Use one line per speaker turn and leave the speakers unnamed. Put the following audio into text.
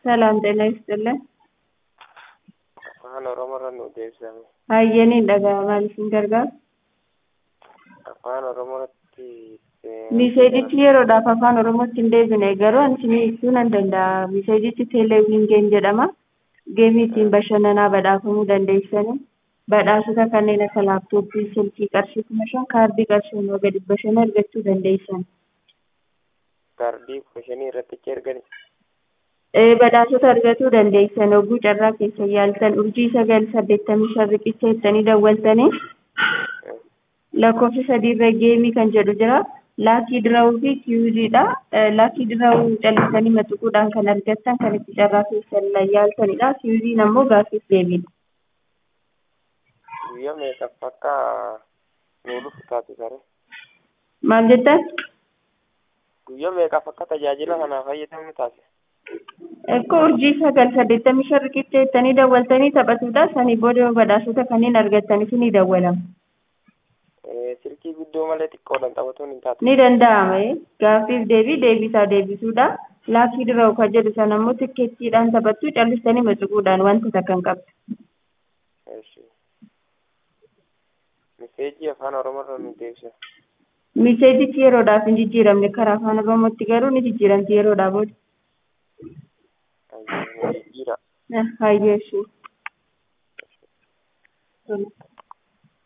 ሰላም ጤና ይስጥልን።
afaan oromoorra nu deebisame
Hayyaniin dhaga'amaa isin gargaaru.
afaan oromoorratti
Miseejichi yeroodhaaf afaan oromootti hin deebine garuu ani isinii ibsuu nan danda'a. Miseejichi teeleewwiin geem jedhama. Geemii ittiin bashannanaa badhaafamuu dandeessanii badhaasota kanneen akka laaptooppii, silkii qarshii kuma shan kaardii qarshii immoo gadi bashannana argachuu dandeessan.
kaardii kushanii irratti achi ergani
Ee, badhaasota argachuu dandeessan hogguu carraa keessa yaaltan urjii sagal saddeettamii shan riqicha jettanii dawwaltanii lakkoofsa sadiirra geemii kan jedhu jira. Laakii diraawuu fi kiyuuziidha. Laakii diraawuu callisanii matuquudhaan kan argattan kan itti carraa keessa yaaltanidha. Kiyuuziin ammoo gaaffiif deebiidha.
guyyaa meeqaaf akka nu dhufu taate sare
Maal jettan?
guyyaa meeqaaf akka tajaajila kanaa fayyadamnu taate
Akka urjii sagal saddeettamii shan riqicha jettanii dawwaltanii taphatudha. Sanii booda badhaasota kanneen argattan isinii dawwalama.
silkii guddoo malee xiqqoodhaan taphatuun hin taatu
Ni danda'ama. Gaaffiif deebii deebisaa deebisuudha. Laakii diraa'u kan jedhu sana immoo tikkeettiidhaan taphattu callistanii matuquudhaan wanta takka hin qabdu.
Eeshi. miseejii afaan oromoorra nu deebisa
Miseejichi yeroodhaaf hin jijjiiramne karaa afaan oromootti garuu ni jijjiiramti yeroodhaa booda.
jijjiira
Hayyeessu.